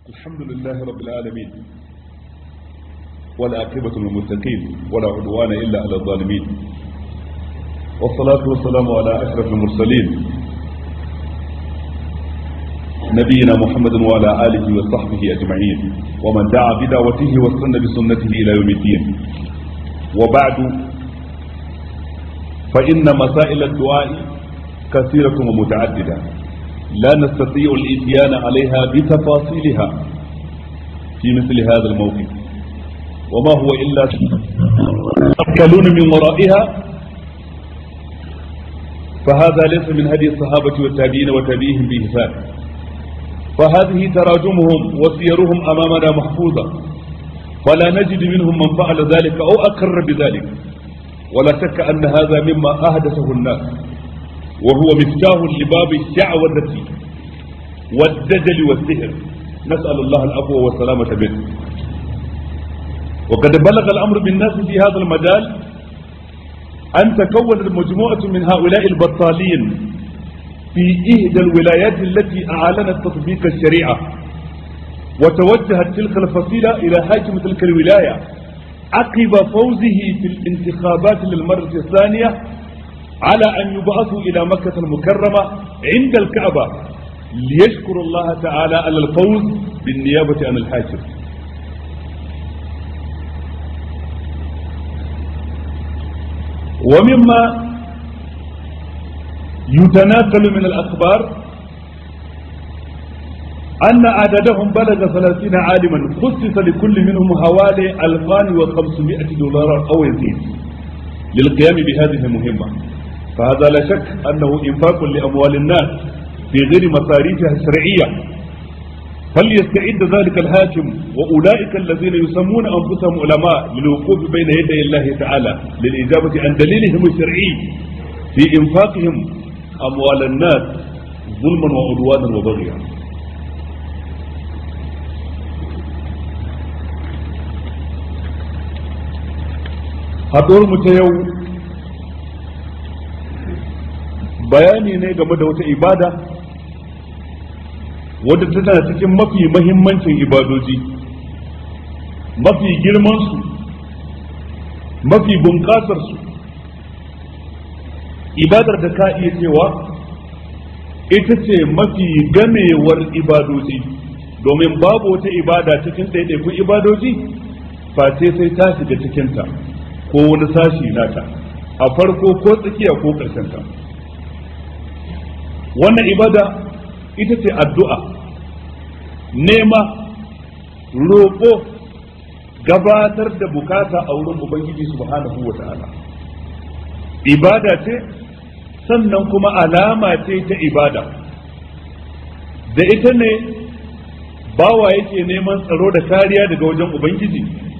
الحمد لله رب العالمين والعاقبة للمتقين ولا عدوان إلا على الظالمين والصلاة والسلام على أشرف المرسلين نبينا محمد وعلى آله وصحبه أجمعين ومن دعا بدعوته واستنى بسنته إلى يوم الدين وبعد فإن مسائل الدعاء كثيرة ومتعددة لا نستطيع الإتيان عليها بتفاصيلها في مثل هذا الموقف وما هو إلا تأكلون من ورائها فهذا ليس من هدي الصحابة والتابعين وتابعيهم بإحسان فهذه تراجمهم وسيرهم أمامنا محفوظة فلا نجد منهم من فعل ذلك أو أقر بذلك ولا شك أن هذا مما أحدثه الناس وهو مفتاح لباب الشعوذة والدجل والسحر نسأل الله العفو والسلامة منه وقد بلغ الأمر بالناس في هذا المجال أن تكونت مجموعة من هؤلاء البطالين في إحدى الولايات التي أعلنت تطبيق الشريعة وتوجهت تلك الفصيلة إلى حاكم تلك الولاية عقب فوزه في الانتخابات للمرة الثانية على أن يبعثوا إلى مكة المكرمة عند الكعبة ليشكر الله تعالى على الفوز بالنيابة عن الحاكم ومما يتناقل من الأخبار أن عددهم بلغ ثلاثين عالما خصص لكل منهم حوالي ألفان وخمسمائة دولار أو يزيد للقيام بهذه المهمة فهذا لا شك أنه إنفاق لأموال الناس في غير مصاريفها الشرعية فليستعد ذلك الحاكم وأولئك الذين يسمون أنفسهم علماء للوقوف بين يدي الله تعالى للإجابة عن دليلهم الشرعي في إنفاقهم أموال الناس ظلما وعدوانا وبغيا haɗuwar mu ta yau bayani ne game da wata ibada wadda tana cikin mafi mahimmancin ibadoji mafi girmansu mafi bunƙasarsu ibadar da ka iya cewa ita ce mafi gamewar ibadoji domin babu wata ibada cikin ɗaiɗaikun ibadoji face sai ta shiga cikinta ko wani sashi nata a farko ko tsakiya ko ƙarshenta wannan ibada ita ce addu'a nema roƙo gabatar da bukata a wurin ubangiji subhanahu wa ta'ala ibada ce sannan kuma alama ce ta ibada da ita ne bawa yake neman tsaro da kariya daga wajen ubangiji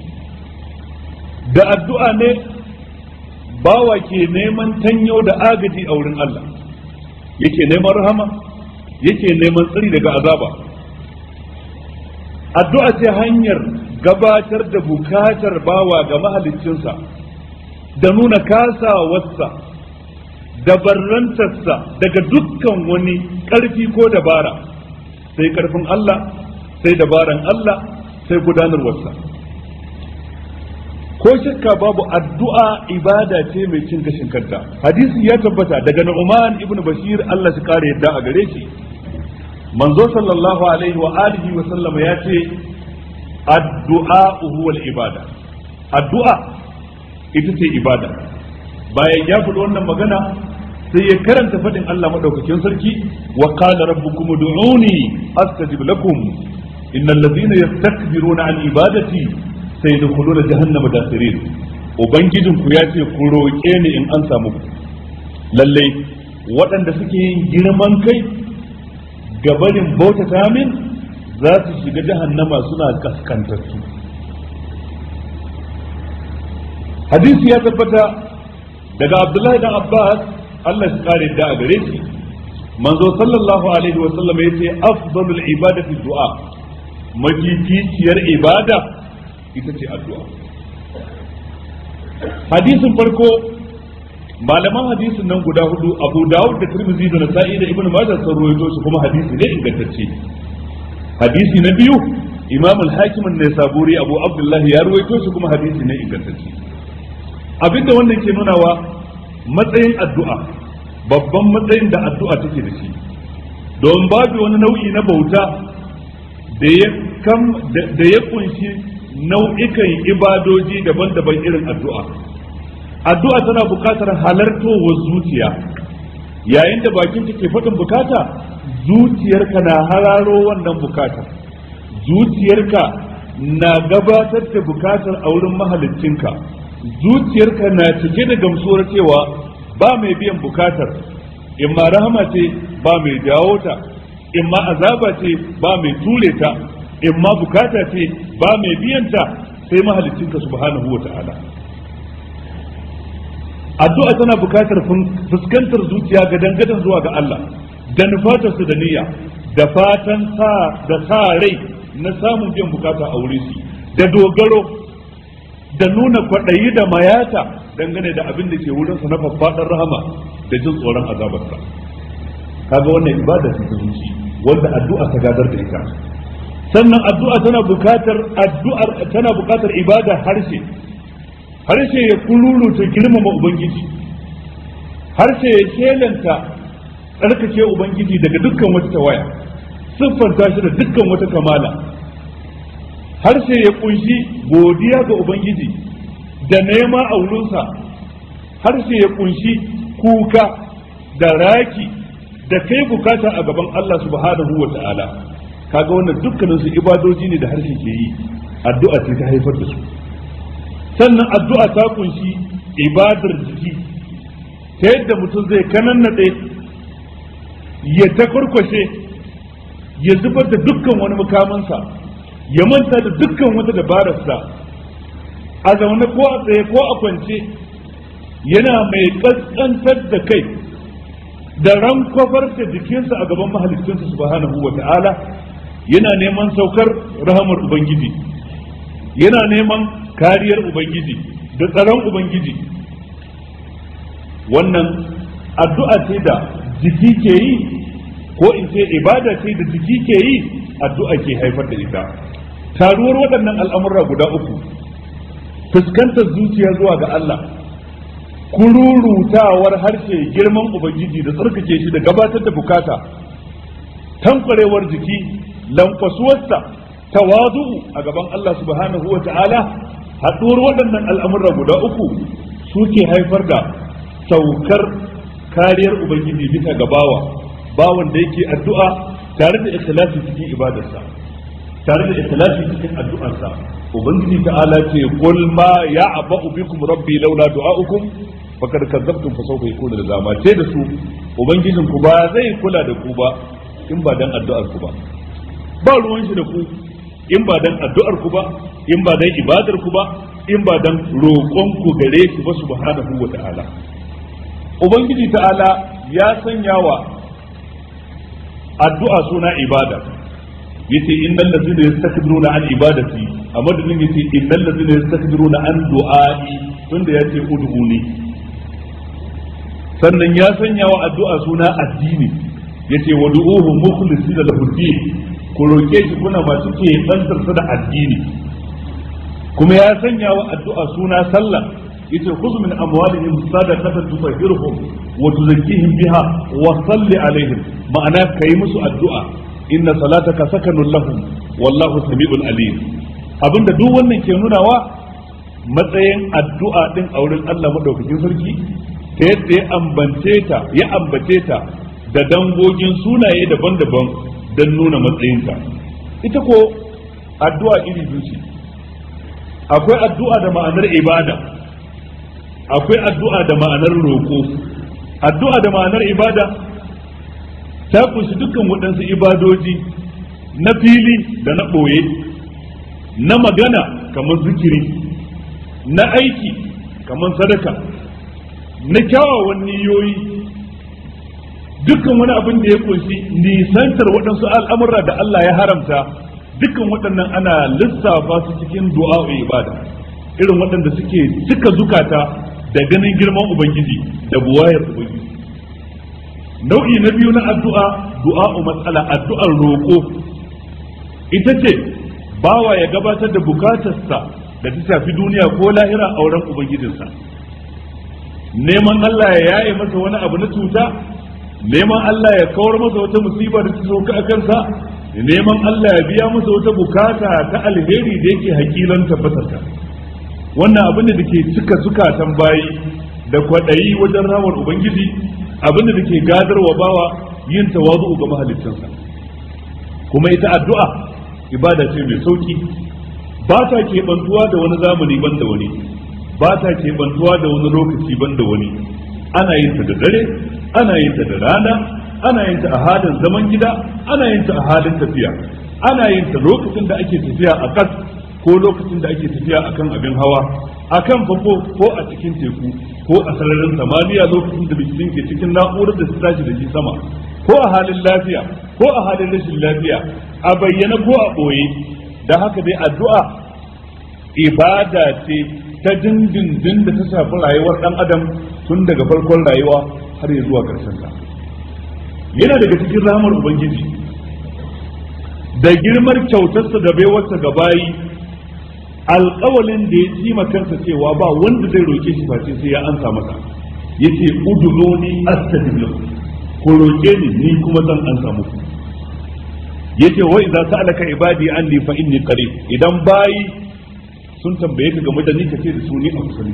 da addu'a ne bawa ke neman tanyo da agaji a wurin Allah yake neman rahama yake neman tsari daga azaba addu'a ce hanyar gabatar da bukatar bawa ga mahaliccinsa da nuna kasawarsa da barrantarsa daga dukkan wani ƙarfi ko dabara sai ƙarfin Allah sai dabaran Allah sai gudanarwarsa ko shakka babu addu'a ibada ce mai cin gashin kanta hadisi ya tabbata daga Nu'man ibn Bashir Allah shi kare yadda a gare shi manzo sallallahu alaihi wa alihi wa sallama ya ce addu'a huwa ibada addu'a ita ce ibada bayan ya faɗi wannan magana sai ya karanta faɗin Allah madaukakin sarki wa qala rabbukum ud'uni astajib lakum innal ladhina yastakbiruna an ibadati sai da kulo da jahannama da sirin ubangijin ku ya ce ku roƙe ni in an samu lalle waɗanda suke yin girman kai gabarin bautata min za su shiga jahannama suna kaskantattu hadisi ya tabbata daga abdullahi dan abbas Allah shi kare da a gare shi manzo sallallahu alaihi wa sallam yace afdalul ibadati du'a mafificiyar ibada ita ce addu'a hadisin farko malaman hadisin nan guda hudu abu dawud da tirmidhi da nasa'i da ibnu majah sun rawaito shi kuma hadisi ne ingantacce hadisi na biyu imam al-hakim ne saburi abu abdullahi ya ruwaito shi kuma hadisi ne ingantacce abinda wannan ke nunawa matsayin addu'a babban matsayin da addu'a take da shi don babu wani nau'i na bauta da ya kam da ya kunshi nau'ikan ibadoji daban-daban irin addu'a addu'a tana buƙatar halartowar zuciya yayin da bakin ke faɗin bukata zuciyarka na hararo wannan bukata zuciyarka na gabatar da bukatar a wurin mahalicinka zuciyarka na cike da gamsuwar cewa ba mai biyan bukatar in ma rahama ce ba mai jawo ta in ma azaba ce ba mai ture ta in ma bukata ce ba mai biyan ta sai mahalicinka subhanahu wa ta'ala addu'a tana bukatar fuskantar zuciya ga dangadan zuwa ga Allah da nufatar su da niyya da fatan sa da sa rai na samun biyan bukata a wuri su da dogaro da nuna kwaɗayi da mayata dangane da abin da ke wurin sa na faffaɗar rahama da jin tsoron azabarsa kaga wannan ibada ce ta zuci wanda addu'a ta gadar da ita sannan addu'a tana bukatar addu'ar tana bukatar ibada harshe harshe ya kururuta girmama ubangiji harshe ya shelanta tsarkake ubangiji daga dukkan wata tawaya siffanta shi da dukkan wata kamala harshe ya kunshi godiya ga ubangiji da nema a wurinsa harshe ya kunshi kuka da raki da kai bukata a gaban Allah subhanahu wa ta'ala kaga wannan dukkanin su ibadoji ne da harshe ke yi addu'a ce ta haifar da su sannan addu'a ta kunshi ibadar jiki ta yadda mutum zai kanannaɗe ya ta kurkwashe ya zubar da dukkan wani mukamansa ya manta da dukkan wata dabararsa a zaune ko a tsaye ko a kwance yana mai ƙasƙantar da kai da rankwafar da jikinsa a gaban mahalicinsa subhanahu wa ta'ala yana neman saukar rahamar ubangiji yana neman kariyar ubangiji da tsaron ubangiji wannan addu'a ce da jiki ke yi ko in ce ibada ce da jiki ke yi addu'a ke haifar da ita taruwar waɗannan al'amurra guda uku fuskantar zuciya zuwa ga Allah kururutawar harshe girman ubangiji da tsarkake shi da gabatar da bukata tankwarewar jiki lankwasuwarsa tawazu'u a gaban Allah subhanahu wa ta'ala haɗuwar waɗannan al'amurra guda uku suke haifar da saukar kariyar ubangiji bisa ga bawa bawan da yake addu'a tare da ikhlasi cikin ibadarsa tare da ikhlasi cikin addu'arsa ubangiji ta'ala ce qul ma ya'ba'u bikum rabbi laula du'a'ukum fakad kadzabtum fa sawfa yakunu lazama ce da su ubangijin ku ba zai kula da ku ba in ba dan addu'ar ku ba ba ruwan shi da ku in ba dan addu'ar ku ba in ba dan ibadar ku ba in ba dan roƙon ku gare shi ba subhanahu wa ta'ala ubangiji ta'ala ya sanya wa addu'a suna ibada yace innal ladzina yastakbiruna an ibadati a madadin yace innal ladzina yastakbiruna an du'ai tunda yace ud'uni sannan ya sanya wa addu'a suna addini yace wad'uhu mukhlisina lahu din ku roke shi kuna masu ke bantar da addini kuma ya sanya wa addu'a suna sallah yace khudh min amwalihim sadaqatan tutahhiruhum wa tuzakkihim biha wa salli alaihim ma'ana kai musu addu'a inna salataka sakanun lahum wallahu sami'un alim abinda duk wannan ke nunawa matsayin addu'a din a wurin Allah madaukakin sarki ta yadda ya ambance ta ya ambace ta da dangogin sunaye daban-daban don nuna matsayinta ita ko addu'a iri biyu ce akwai addu'a da ma'anar ibada akwai addu'a da ma'anar roƙo addu'a da ma'anar ibada ta kunshi dukkan waɗansu ibadoji na fili da na ɓoye na magana kamar zikiri na aiki kamar sadaka na kyawawan niyoyi dukkan wani abin da ya kunshi nisantar waɗansu al'amura da Allah ya haramta dukkan waɗannan ana lissafa su cikin du'a ibada irin waɗanda suke cika zukata da ganin girman ubangiji da buwayar ubangiji nau'i na biyu na addu'a du'a'u matsala addu'ar roƙo ita ce bawa ya gabatar da bukatarsa da ta shafi duniya ko lahira a wurin ubangijinsa neman Allah ya yaye masa wani abu na cuta neman Allah ya kawar masa wata musiba da ta sauka a kansa neman Allah ya biya masa wata bukata ta alheri da yake hakilan tabbatarta wannan abin da ke cika zukatan bayi da kwaɗayi wajen ramar ubangiji abin da ke gadarwa bawa yin tawazu ga mahaliccinsa kuma ita addu'a ibada ce mai sauki ba ta keɓantuwa da wani zamani ban da wani ba ta keɓantuwa da wani lokaci ban da wani ana yin ta da dare ana yin ta da rana ana yin ta a halin zaman gida ana yin ta a halin tafiya ana yin ta lokacin da ake tafiya a ƙas ko lokacin da ake tafiya akan abin hawa akan fafo ko a cikin teku ko a sararin samaniya lokacin da bikin ke cikin na'urar da su tashi da shi sama ko a halin lafiya ko a halin rashin lafiya a bayyana ko a ɓoye da haka dai addu'a ibada ce ta dindindin da ta shafi rayuwar ɗan adam tun daga farkon rayuwa har ya zuwa ƙarshen ta yana daga cikin ramar ubangiji da girmar kyautarsa da baiwarsa ga bayi alƙawalin da ya ci kansa cewa ba wanda zai roke shi face sai ya ansa masa yace uduluni astajib lakum ko roke ni ni kuma zan ansa muku yace wa idza sa'alaka ibadi anni fa inni qarib idan bayi sun tambaye ka game da ni kace da su ni a kusa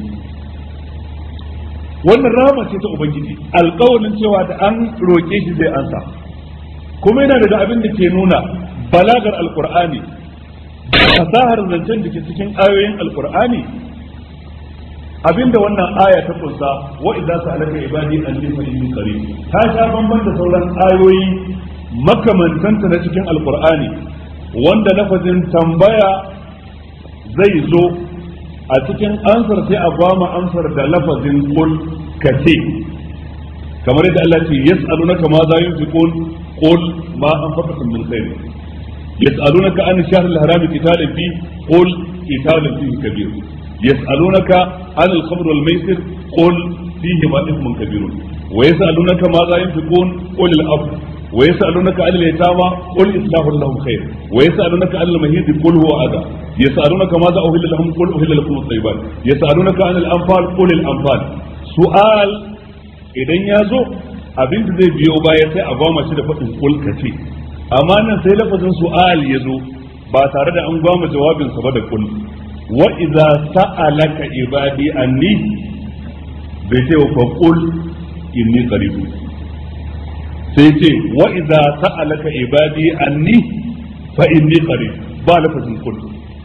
wannan rahama ce ta ubangiji alƙawalin cewa da an roke shi zai ansa kuma yana daga abin da ke nuna balagar alqur'ani fasahar zancen da ke cikin ayoyin alqur'ani abinda wannan aya ta kunsa wa idza sa'alaka ibadi anni fa inni qarib ta sha bamban da sauran ayoyi makamantanta na cikin alqur'ani wanda lafazin tambaya zai zo a cikin ansar sai a gwama ansar da lafazin kul kace kamar yadda Allah ce yas'alunaka ma za yunfiqun qul ma anfaqtum min khair yas'alunaka an shahr al-haram qitalun fi qul qitalun fihi kabir يسألونك عن الخمر والميسر قل فيهما إثم كبير ويسألونك ماذا ينفقون قل الأفضل ويسألونك عن اليتامى قل إصلاح لهم خير ويسألونك عن المهيد قل هو أذى يسألونك ماذا أهل لهم قل أهل لكم الطيبات يسألونك عن الأنفال قل الأنفال سؤال idan ya zo abin da zai biyo baya sai a gwama shi da faɗin kul ka ce amma nan sai lafazin su'al ya zo ba tare da an gwama jawabinsa ba da kul wa idza sa'alaka ibadi anni bai ce wa qul inni qarib sai ce wa idza sa'alaka ibadi anni fa inni qarib ba lafazin qul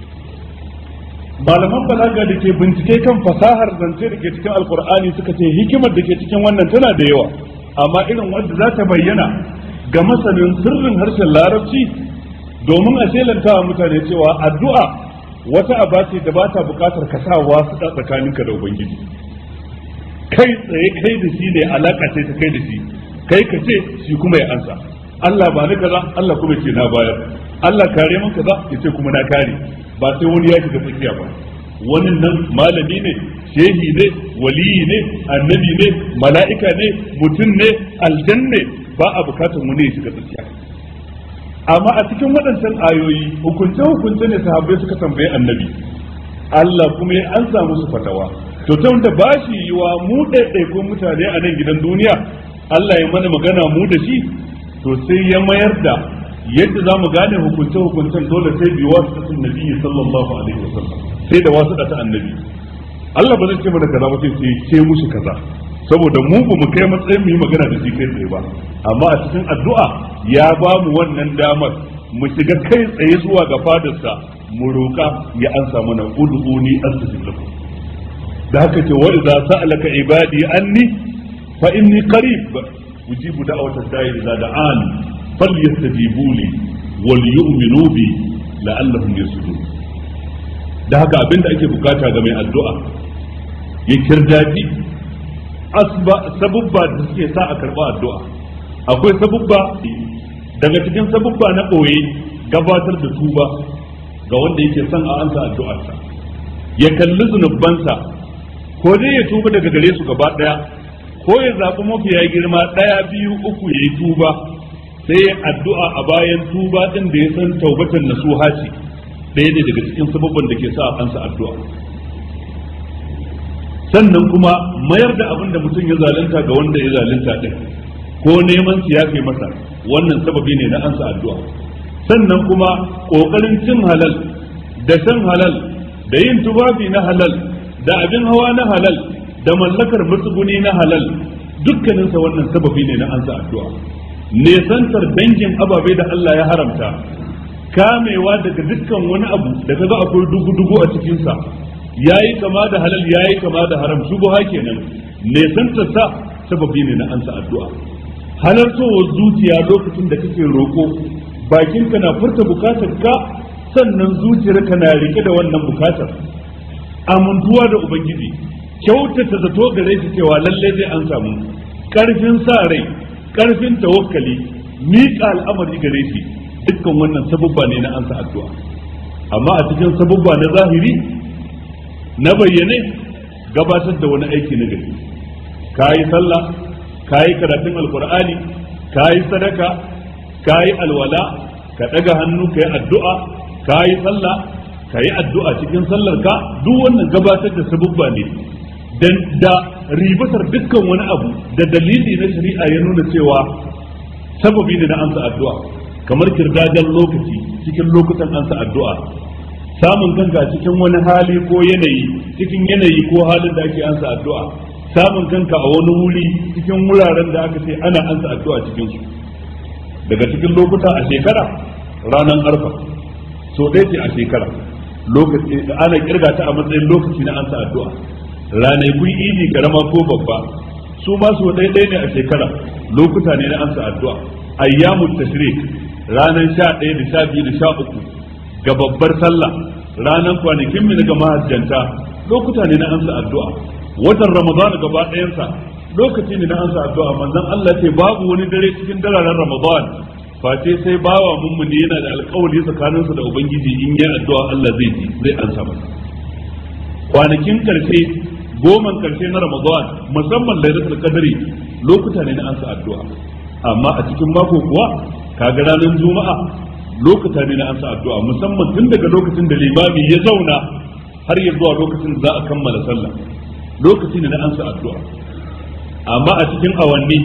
malaman balaga da ke bincike kan fasahar zance da ke cikin alkur'ani suka ce hikimar da ke cikin wannan tana da yawa amma irin wanda za ta bayyana ga masanin sirrin harshen larabci domin a shelanta mutane cewa addu'a wata aba ce da ba ta bukatar ka sa wasu tsakaninka da ubangiji kai tsaye kai da shi ne alaka ce ta kai da shi kai ka ce shi kuma ya ansa Allah ba ni kaza Allah kuma ce na bayar Allah kare min kaza ya ce kuma na kare ba sai wani ya shiga tsakiya ba wani nan malami ne shehi ne waliyi ne annabi ne mala'ika ne mutum ne aljanne ba a bukatar wani ya shiga tsakiya amma a cikin waɗancan ayoyi hukunce hukunce ne sahabbai suka tambaye annabi Allah kuma ya ansa musu fatawa to ta wanda ba shi yiwa mu ɗaiɗaikun mutane a nan gidan duniya Allah ya mana magana mu da shi to sai ya mayar da yadda za mu gane hukunce hukuncen dole sai bi wasu tasin nabi sallallahu alaihi wasallam sai da wasu ta annabi Allah ba zai ce mana kaza ba sai sai ce mushi kaza saboda mu ba mu kai matsayin mu yi magana da shi kai tsaye ba amma a cikin addu'a ya ba mu wannan damar mu shiga kai tsaye zuwa ga fadarsa mu roƙa ya ansa mana ud'uni astajib lakum da haka ce wa idza sa'alaka ibadi anni fa inni qarib ujibu da'watad da'i idza da'an falyastajibu li wal yu'minu bi la'allahum yasudun da haka abinda ake bukata ga mai addu'a ya kirdaji sabubba da suke sa a karba addu'a akwai sabubba daga cikin sabubba na ɓoye gabatar da tuba ga wanda yake son a ansa addu'arsa ya kalli zunubansa ko dai ya tuba daga gare su gaba ɗaya ko ya zaɓi mafiya girma ɗaya biyu uku ya yi tuba sai ya addu'a a bayan tuba din da ya san taubatan nasuha ce ɗaya ne daga cikin sababban da ke sa a ansa addu'a sannan kuma mayar da abin da mutum ya zalunta ga wanda ya zalunta din ko neman su yafe masa wannan sababi ne na ansa addu'a sannan kuma kokarin cin halal da shan halal da yin tufafi na halal da abin hawa na halal da mallakar matsuguni na halal dukkaninsa wannan sababi ne na ansa addu'a nesantar dangin ababe da Allah ya haramta kamewa daga dukkan wani abu da kaga akwai dugu-dugu a cikinsa yayi kama da halal yayi kama da haram shubha kenan nesantar sa sababi ne na ansa addu'a halartowar zuciya lokacin da kake roko bakinka na furta bukatar ka sannan zuciyarka na rike da wannan bukatar amintuwa da ubangiji kyautata zato gare shi cewa lalle zai an samu karfin sa rai karfin tawakkali miƙa al'amari gare shi dukkan wannan sabubba ne na ansa addu'a amma a cikin sabubba na zahiri na bayyane gabatar da wani aiki na gari kayi sallah kayi karatun alkur'ani kayi sadaka kayi alwala ka daga hannu kayi addu'a kayi sallah kayi addu'a cikin sallar ka duk wannan gabatar da sabubba ne dan da ribatar dukkan wani abu da dalili na shari'a ya nuna cewa sababi ne na ansa addu'a kamar kirdadan lokaci cikin lokutan ansa addu'a samun kanka cikin wani hali ko yanayi cikin yanayi ko halin da ake ansa addu'a samun kanka a wani wuri cikin wuraren da aka ce ana ansa addu'a cikin su daga cikin lokuta a shekara ranar arfa so ɗaya ce a shekara lokaci ana kirga ta a matsayin lokaci na ansa addu'a ranakun idi karama ko babba su ma so ɗaya ɗaya ne a shekara lokuta ne na ansa addu'a ayyamut tashrik ranar sha ɗaya da sha biyu da sha uku ga babbar sallah ranar kwanakin mu ga mahajjanta lokuta ne na ansa addu'a watan ramadan gaba ɗayansa lokaci ne na ansa addu'a manzon Allah ce babu wani dare cikin dararen ramadan face sai bawa mummuni yana da alkawari tsakaninsa da ubangiji in yi addu'a Allah zai ji zai ansa masa kwanakin karshe goman karshe na ramadan musamman lailatul qadri lokuta ne na ansa addu'a amma a cikin mako kuwa kaga ranar juma'a lokuta ne na ansa addu'a musamman tun daga lokacin da limami ya zauna har ya zuwa lokacin da za a kammala sallah lokaci ne na ansa addu'a amma a cikin awanni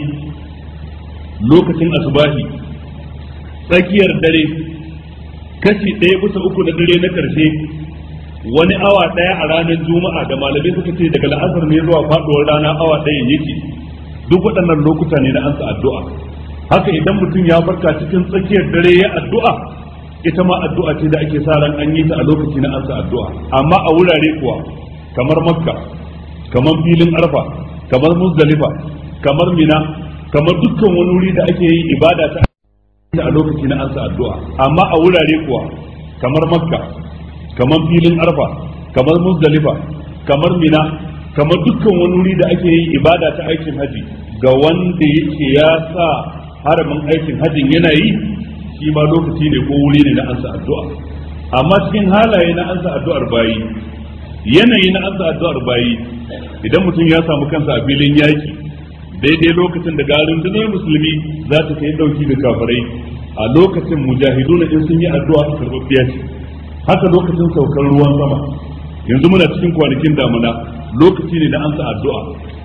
lokacin asubahi tsakiyar dare kashi ɗaya bisa uku na dare na ƙarshe wani awa ɗaya a ranar juma'a da malamai suka ce daga la'asar ne zuwa faɗuwar rana awa ɗaya yake duk waɗannan lokuta ne na ansa addu'a haka idan mutum ya farka cikin tsakiyar dare ya addu'a ita ma addu'a ce da ake sa ran an yi ta a lokaci na ansa addu'a amma a wurare kuwa kamar makka kamar filin arfa kamar muzdalifa kamar mina kamar dukkan wani wuri da ake yi ibada ta a lokaci na ansa addu'a amma a wurare kuwa kamar makka kamar filin arfa kamar muzdalifa kamar mina kamar dukkan wani wuri da ake yi ibada ta aikin haji ga wanda yake ya sa haramin aikin hajin yana yi shi ma lokaci ne ko wuri ne na ansa addu'a amma cikin halaye na ansa addu'ar bayi yanayi na ansa addu'ar bayi idan mutum ya samu kansa a filin yaki daidai lokacin da garin dunar musulmi za ta kai dauki da kafirai a lokacin mujahiduna in sun yi addu'a a karɓar ce haka lokacin saukar ruwan sama yanzu muna cikin kwanakin damuna lokaci ne na ansa addu'a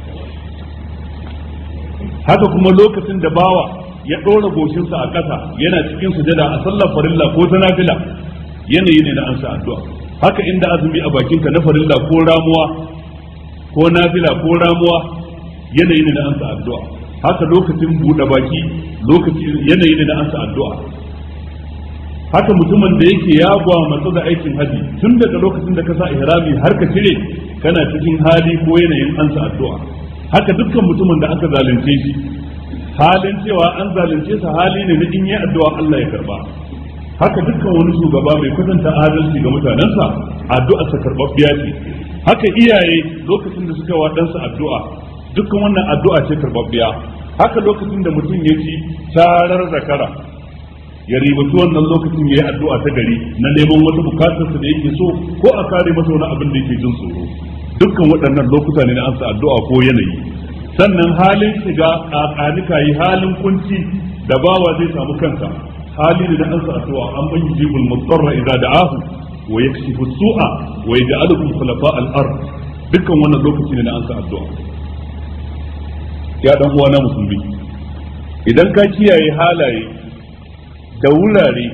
haka kuma lokacin da bawa ya ɗora goshinsa a ƙasa yana cikin sujada a sallar farilla ko ta nafila yanayi ne na ansa addu'a haka inda azumi a bakinka na farilla ko ramuwa ko nafila ko ramuwa yanayi ne na ansa addu'a haka lokacin buɗe baki lokaci yanayi ne na ansa addu'a haka mutumin da yake ya matsa da aikin haji tun daga lokacin da ka sa ihrami har ka cire kana cikin hali ko yanayin ansa addu'a haka dukkan mutumin da aka zalunce shi halin cewa an zalunce sa hali ne na in yi addu'a Allah ya karba haka dukkan wani shugaba mai kwatanta adalci ga mutanensa addu'a sa karbabbiya ce haka iyaye lokacin da suka wa ɗansa addu'a dukkan wannan addu'a ce karbabbiya haka lokacin da mutum ya ci tarar zakara ya ribaci wannan lokacin ya yi addu'a ta gari na neman wata bukatarsa da yake so ko a kare masa wani abin da yake jin tsoro dukkan waɗannan lokuta ne na ansa addu'a ko yanayi sannan halin shiga ƙaƙanika yi halin kunci da bawa zai samu kansa hali ne na ansa addu'a an ban yujibul mudarra idza da'ahu wa yakshifu su'a wa yaj'alukum khulafa al-ard dukkan wannan lokaci ne na ansa addu'a ya dan uwa na musulmi idan ka kiyaye halaye da wurare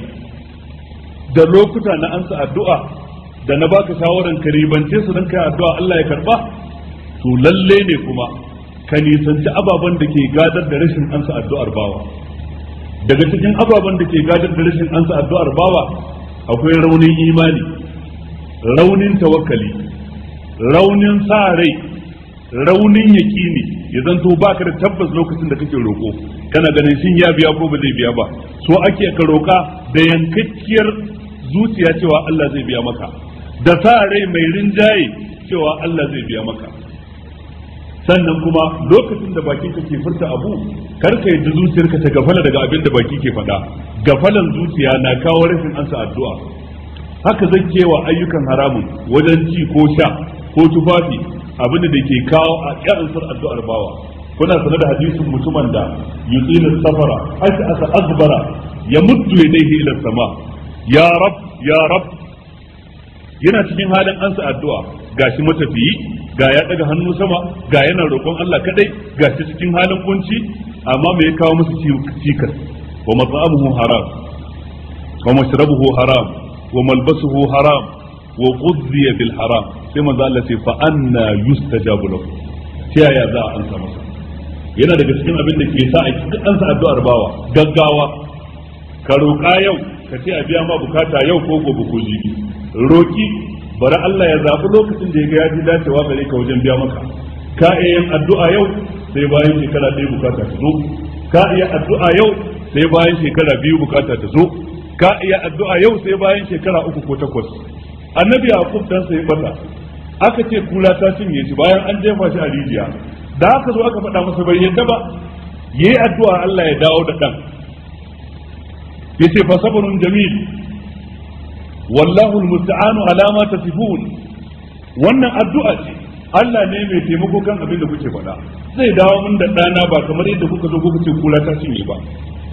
da lokuta na ansa addu'a da na baka shawaran ka ribance su don kai addu'a Allah ya karba to lalle ne kuma ka nisanci ababen da ke gadar da rashin ansa addu'ar bawa daga cikin ababen da ke gadar da rashin ansa addu'ar bawa akwai raunin imani raunin tawakkali raunin sa rai raunin yaƙini ya zanto baka da tabbas lokacin da kake roƙo kana ganin shin ya biya ko ba zai biya ba so ake ka roƙa da yankakkiyar zuciya cewa Allah zai biya maka da sa rai mai rinjaye cewa Allah zai biya maka sannan kuma lokacin da baki ke furta abu kar ka yadda zuciyarka ta gafala daga abin da baki ke faɗa gafalan zuciya na kawo rashin ansa addu'a haka zai kewa ayyukan haramun wajen ci ko sha ko tufafi abin da ke kawo a ƙyansar addu'ar bawa kuna sanar da hadisin mutumin da yutsina safara aka asa azbara ya muddu yadayhi ila sama ya rab ya rab yana cikin halin ansa addu'a gashi matafiyi ga ya daga hannu sama ga yana roƙon Allah kadai gashi cikin halin kunci amma me ya kawo musu cikas wa mat'amuhu haram wa mashrabuhu haram wa malbasuhu haram wa ghudhiya bil haram sai manzo Allah ce fa anna yustajabu lahu ta yaya za a ansa masa yana daga cikin abin da ke sa a cikin ansa addu'ar bawa gaggawa ka roƙa yau ka ce a biya ma bukata yau ko gobe ko jibi roki bari Allah ya zaɓi lokacin da ya ga ya ji dacewa gare ka wajen biya maka ka iya yin addu'a yau sai bayan shekara ɗaya bukata ta zo ka iya addu'a yau sai bayan shekara biyu bukata ta zo ka iya addu'a yau sai bayan shekara uku ko takwas annabi yaqub dan sai bata aka ce kula ta cinye shi bayan an jefa shi a rijiya da aka zo aka faɗa masa bai yadda ba yayi addu'a Allah ya dawo da dan yace fa sabrun jamil wallahu almusta'anu ala ma tasifun wannan addu'a ce Allah ne mai taimako kan abin da kuke faɗa zai dawo min da ɗana ba kamar yadda kuka zo kuka ce kula ta cinye ba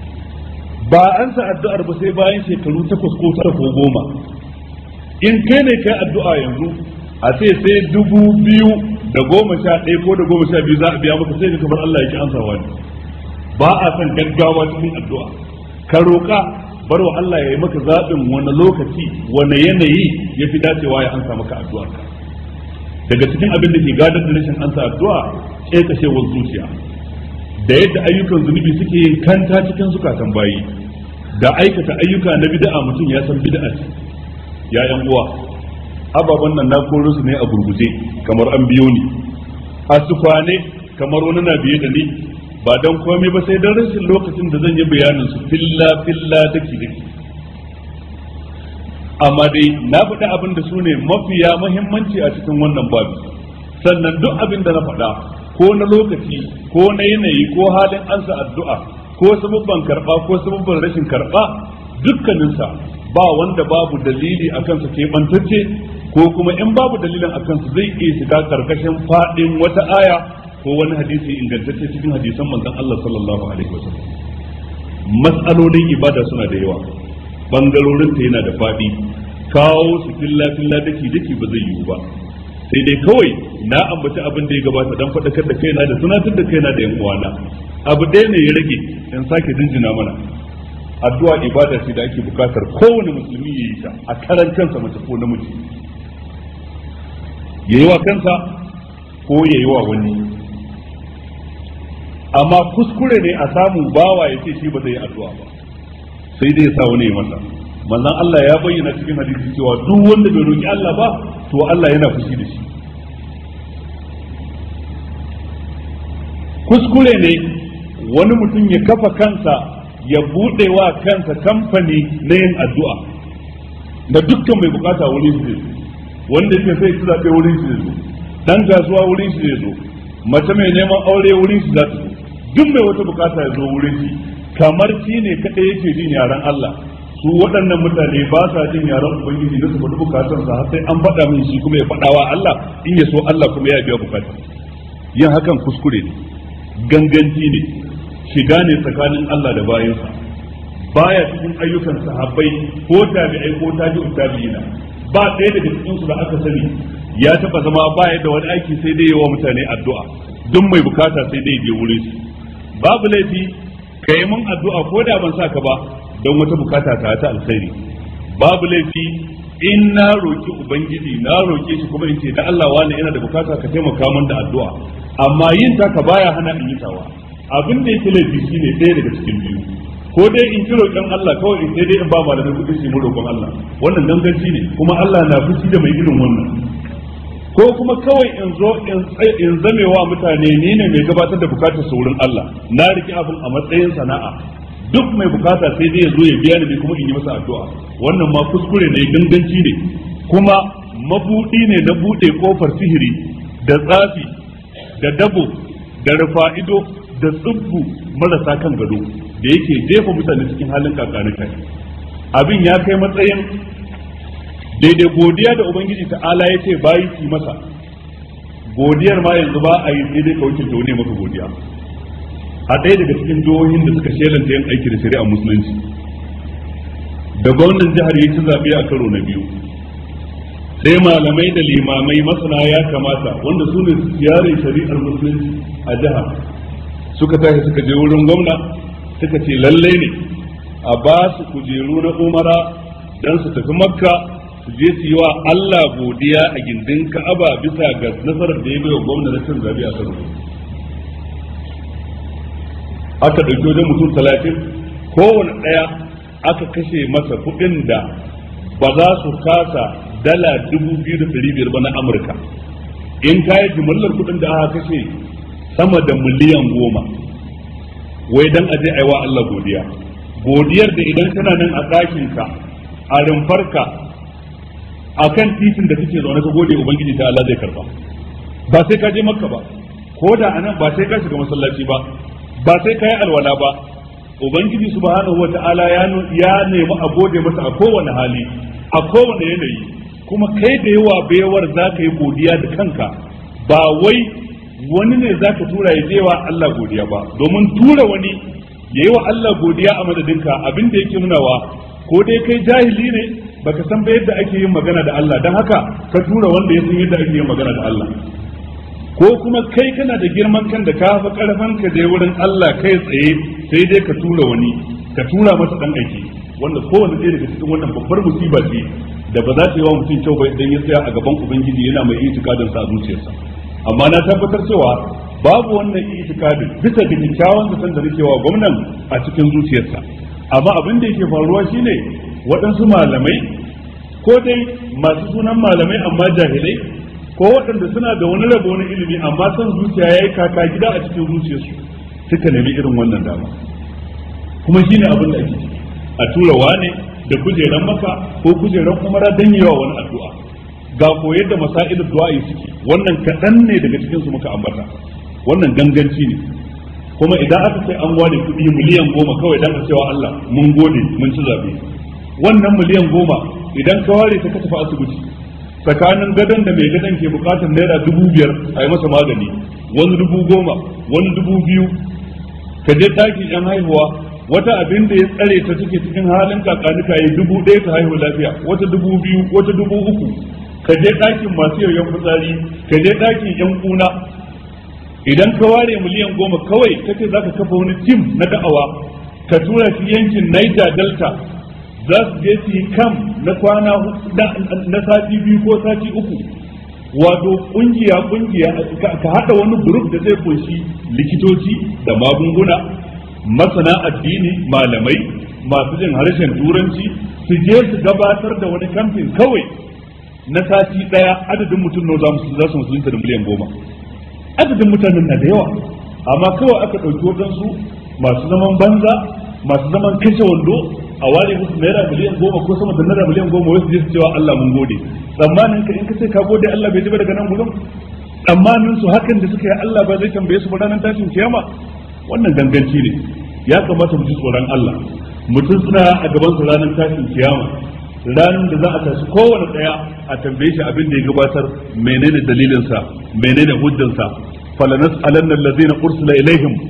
ba an sa addu'ar ba sai bayan shekaru takwas ko tara ko goma in kai ne kai addu'a yanzu a ce sai dubu biyu da goma sha ɗaya ko da goma sha biyu za a biya maka sai ka kamar Allah ya ki ansawa ne ba a son gaggawa cikin addu'a ka roƙa bar wa Allah ya yi maka zaɓin wani lokaci wani yanayi ya fi dacewa ya ansa maka addu'arka daga cikin abin da ke gadar da rashin ansa addu'a ƙeƙashewar zuciya da yadda ayyukan zunubi suke yin kanta cikin zukatan bayi da aikata ayyuka na bid'a mutum ya san bid'a ce ya yan uwa ababen nan na koro su ne a gurguje kamar an biyo ni a sufane kamar wani na biye da ni ba don komai ba sai don rashin lokacin da zan yi bayanin su filla filla daki daki amma dai na faɗi abin da su ne mafiya muhimmanci a cikin wannan babu sannan duk abin da na faɗa ko na lokaci ko na yanayi ko halin ansa addu'a ko sabubban karɓa ko sabubban rashin karɓa dukkaninsa ba wanda babu dalili a kansa keɓantacce ko kuma in babu dalilin a kansa zai iya shiga karkashin faɗin wata aya ko wani hadisi ingantacce cikin hadisan manzon Allah sallallahu alaihi wasallam mas'alolin ibada suna da yawa bangarorin ta yana da faɗi kawo su filla filla daki daki ba zai yiwu ba sai dai kawai na ambaci abin da ya gabata dan faɗakar da kaina da tunatar da kaina da yan uwana abu ɗaya ne ya rage in sake jinjina mana addu'a ibada ce da ake bukatar kowane musulmi ya yi ta a karan kansa mace ko namiji ya yi wa kansa ko ya yi wa wani amma kuskure ne a samu bawa ya ce shi ba zai yi addu'a ba sai dai ya sa wani ya masa manzon Allah ya bayyana cikin hadisi cewa duk wanda bai roki Allah ba to Allah yana fushi da shi kuskure ne wani mutum ya kafa kansa ya buɗe wa kansa kamfani na yin addu'a da dukkan mai bukata wurin shi zai wanda yake sai su zaɓe wurin shi zai zo dan kasuwa wurin shi zai zo mace mai neman aure wurin shi za ta zo duk mai wata bukata ya zo wurin shi kamar shi ne kaɗai yake jin yaren Allah su waɗannan mutane ba sa jin yaren ubangiji na su faɗi bukatansa har sai an faɗa min shi kuma ya faɗawa Allah in ya so Allah kuma ya biya bukata yin hakan kuskure ne ganganci ne shiga ne tsakanin Allah da bayansa baya cikin ayyukan sahabbai ko tabi'ai ko tabi'ut tabi'ina ba ɗaya daga cikin su da aka sani ya taba zama baya da wani aiki sai dai yawa mutane addu'a duk mai bukata sai dai je wurin shi babu laifi ka yi mun addu'a ko da ban sa ka ba don wata bukata ta ta alkhairi babu laifi in na roki ubangiji na roke shi kuma in ce da Allah wani yana da bukata ka taimaka min da addu'a amma yin ta ka baya hana in yi tawa abin da yake laifi shine ɗaya daga cikin biyu ko dai in ki roƙon Allah kawai in sai dai in ba malamai kuɗi su mu roƙon Allah wannan danganci ne kuma Allah na fushi da mai irin wannan ko kuma kawai in zo in zamewa mutane ni ne mai gabatar da bukatar su wurin Allah na riki abin a matsayin sana'a duk mai bukata sai dai ya zo ya biya ni kuma in yi masa addu'a wannan ma kuskure ne ganganci ne kuma mabudi ne na bude kofar sihiri da tsafi da dabo da rufa'ido da tsubbu marasa kan gado da yake jefa mutane cikin halin kakanuka abin ya kai matsayin daidai godiya da ubangiji ta'ala ya ce bayi ki masa godiyar ma yanzu ba a yi sai dai ka wuce ne maka godiya a ɗaya daga cikin jihohin da suka shelanta yin aiki da shari'a musulunci da gwamnan jihar ya ci zaɓe a karo na biyu sai malamai da limamai masana ya kamata wanda su ne yarin shari'ar musulunci a jihar suka tashi suka je wurin gwamna suka ce lallai ne a ba su kujeru na umara don su tafi makka su je su yi wa Allah godiya a gindin ka'aba bisa ga nasarar da ya bai wa gwamna na cin zaɓe a karo aka ɗauki wajen mutum talatin kowane ɗaya aka kashe masa kuɗin da ba za su kasa dala dubu biyu da ɗari biyar ba na amurka in ka yi jimillar kuɗin da aka kashe sama da miliyan goma wai dan aje aiwa Allah godiya godiyar da idan kana nan a ɗakinka a rumfarka a kan titin da kake zaune ka gode ubangiji ta Allah zai karba ba sai ka je makka ba ko da anan ba sai ka shiga masallaci ba ba sai ka yi alwala ba ubangiji subhanahu wata'ala ya ya nemi a gode masa a kowane hali a kowane yanayi kuma kai da yawa bayawar za ka yi godiya da kanka ba wai wani ne za ka tura ya je wa Allah godiya ba domin tura wani ya yi wa Allah godiya a madadinka abin da yake nunawa ko dai kai jahili ne baka san ba yadda ake yin magana da Allah don haka ka tura wanda ya san yadda ake yin magana da Allah ko kuma kai kana da girman kan da ka fi karfin ka je wurin Allah kai tsaye sai dai ka tura wani ka tura masa dan aiki wanda kowanne ɗaya daga cikin wannan babbar musiba ce da ba za ta yi wa mutum kyau ba idan ya tsaya a gaban ubangiji yana mai itikadin sa a zuciyarsa amma na tabbatar cewa babu wannan itikadin bisa da kyakkyawan zaton da nake wa gwamnan a cikin zuciyarsa amma abin da yake faruwa shine waɗansu malamai ko dai masu sunan malamai amma jahilai ko waɗanda suna da wani rabo na ilimi amma son zuciya ya yi kaka gida a cikin zuciyarsu suka nemi irin wannan dama kuma shine abin da ake ciki a tura wane da kujeran maka ko kujeran umara dan yawa wani addu'a ga koyar da masailin du'a'i suke wannan kaɗan ne daga cikin su muka ambata wannan ganganci ne kuma idan aka sai an ware kuɗi miliyan goma kawai dan a cewa Allah mun gode mun ci zabe wannan miliyan goma idan ka ware ta ka tafi asibiti tsakanin gadon da mai gadon ke bukatar naira dubu biyar a yi masa magani wani dubu goma wani dubu biyu ka je ɗakin yan haihuwa wata abin da ya tsare ta take cikin halin kakanuka yi dubu ɗaya ta haihu lafiya wata dubu biyu wata dubu uku ka je ɗakin masu yoyon fitsari ka je ɗakin yan kuna idan ka ware miliyan goma kawai kace za ka kafa wani tim na da'awa ka tura shi yankin Niger Delta za su je su yi kam na kwana na sati biyu ko sati uku wato kungiya kungiya ka hada wani grup da zai kunshi likitoci da magunguna masana addini malamai masu jin harshen turanci su je su gabatar da wani kamfin kawai na sati daya adadin mutum na za su musulunta da miliyan goma adadin mutanen na da yawa amma kawai aka ɗauki waɗansu masu zaman banza masu zaman kashe wando a ware musu naira miliyan goma ko sama da naira miliyan goma wasu je su cewa Allah mun gode tsammanin ka in ka ce ka gode Allah bai ji ba daga nan gudun tsammanin su hakan da suka yi Allah ba zai tambaye su ba ranar tashin kiyama wannan ganganci ne ya kamata mu ji tsoron Allah mutum suna a gaban su ranar tashin kiyama ranar da za a tashi kowane daya a tambaye shi abin da ya gabatar menene dalilinsa menene hujjansa falanas alanna allazina ursila ilaihim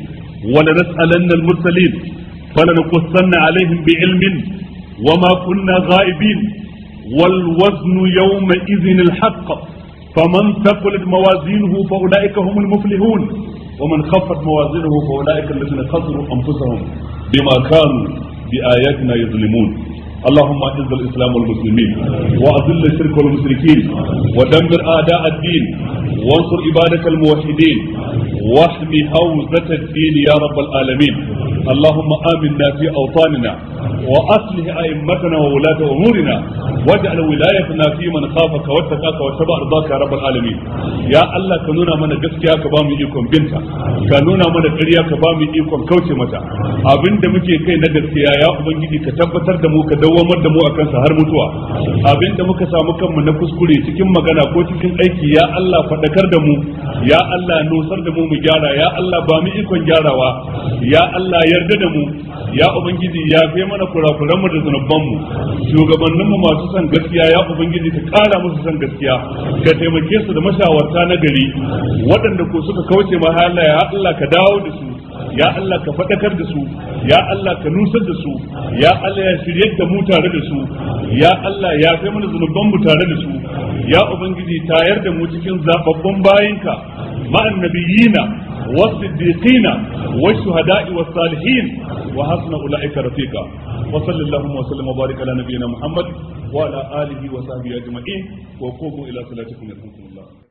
ولنسألن المرسلين فلنقصن عليهم بعلم وما كنا غائبين والوزن يومئذ الحق فمن ثقلت موازينه فأولئك هم المفلحون ومن خفت موازينه فأولئك الذين خسروا أنفسهم بما كانوا بآياتنا يظلمون اللهم اعز الاسلام والمسلمين واذل الشرك والمشركين ودمر اعداء الدين وانصر عبادك الموحدين واحم حوزة الدين يا رب العالمين اللهم امنا في اوطاننا واصلح ائمتنا وولاة امورنا واجعل ولايتنا في من خافك واتقاك واتبع رضاك يا رب العالمين يا الله كنونا من gaskiya ka ba mu ikon binta ka nuna mana ƙarya ka ba mu ikon kauce mata abinda muke kai na gaskiya ya ubangiji ka tabbatar da mu ka dawwamar da mu akan sa har mutuwa abinda muka samu kanmu na kuskure cikin magana ko cikin aiki ya Allah faɗakar da mu ya Allah nusar da mu mu gyara ya Allah ba mu ikon gyarawa ya Allah yarda da mu ya ubangiji ya fi mana kurakuran mu da zunuban mu shugabannin mu masu son gaskiya ya ubangiji ka kara musu son gaskiya ka taimake su da mashawarta na gari waɗanda ko suka kauce ma Allah ya Allah ka dawo da su ya Allah ka faɗakar da su ya Allah ka nusar da su ya Allah ya shirye da mu tare da su ya Allah ya kai mana zunuban mu tare da su ya ubangiji tayar da mu cikin zababbun bayinka ma'an nabiyina والصديقين والشهداء والصالحين وحسن اولئك رفيقا وصلى اللهم وسلم وبارك على نبينا محمد وعلى اله وصحبه اجمعين وقوموا الى صلاتكم يرحمكم الله